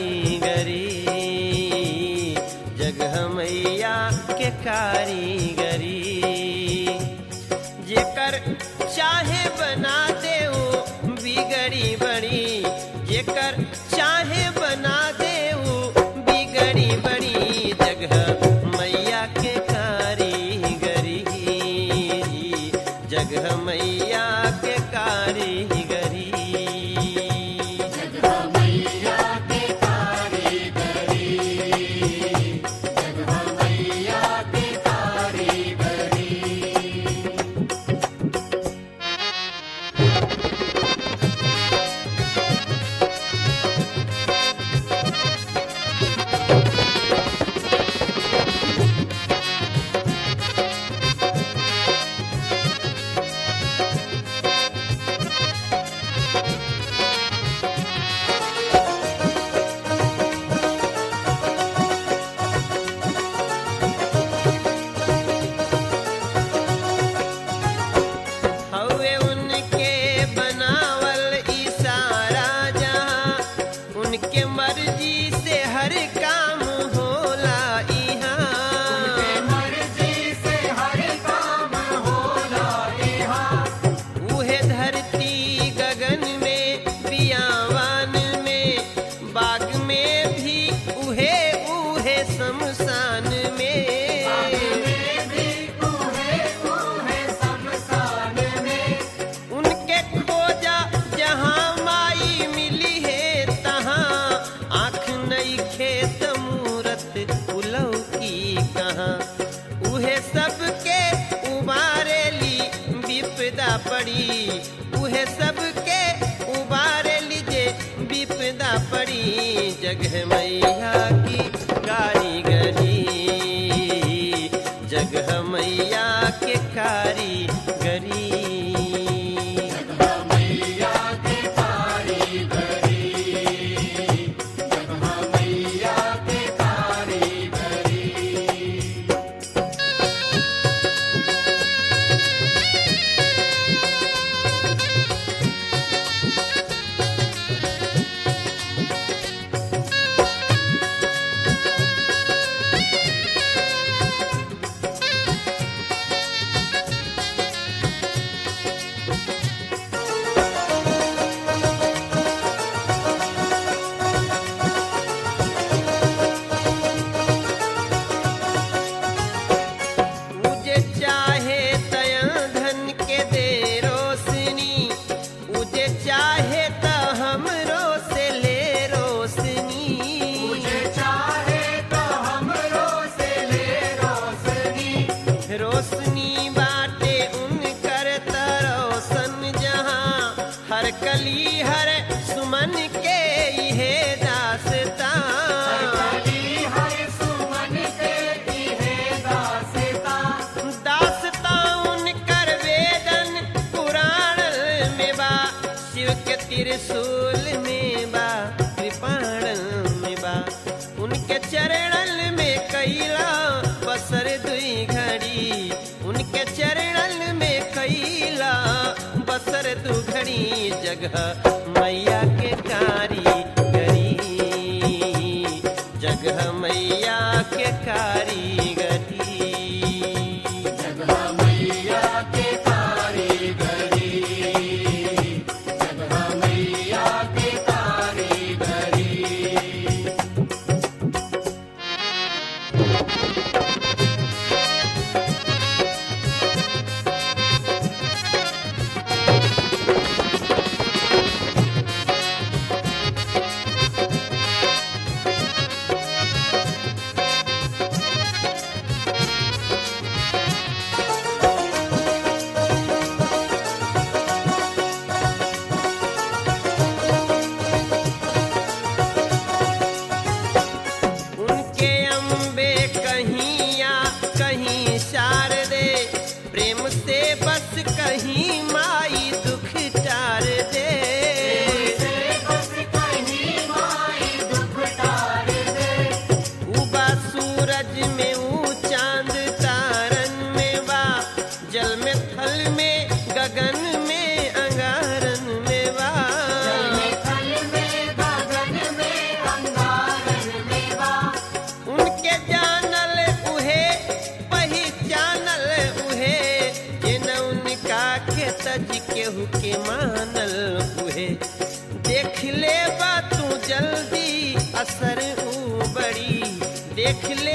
कारीगरी जगह मैया के कारीगरी जेकर चाहे बना दे वो बिगड़ी बड़ी जेकर चाहे बना दे वो बिगड़ी बड़ी जगह मैया के कारीगरी जगह मैया के कारीगरी हवे उनके बनावल इशारा जहाँ उनके मर्जी से हर काम होला इहाँ उहे धरती गगन में बियावान में बाग में भी उहे उहे शमशान में उनके खोजा जहाँ माई मिली है तहाँ आँख नई खेत मूरत उलव की कहाँ उहे सबके उबारेली विपदा पड़ी उहे सबके उबारेली जे विपदा पड़ी जगह मैया की कारीगरी जगह मैया के कारीगरी उजे चाहे तया धन के दे रोशनी उजे चाहे त हमरो से ले रोशनी रोशनी बाटे उनकर त रोशन जहाँ हर कली हर सुमन के इहे दासता दासता उनकर वेदन पुराण में बा शिव के त्रिशूल में बा कृपाण में बा उनके चरणल में कैला बसर दुई घड़ी उनके चरणल में कैला बसर दु घड़ी जगह मैया के कारीगरी जगह मैया के कारीगरी शिव के मानल उहे देख ले बा तू जल्दी असर ऊ बड़ी देख ले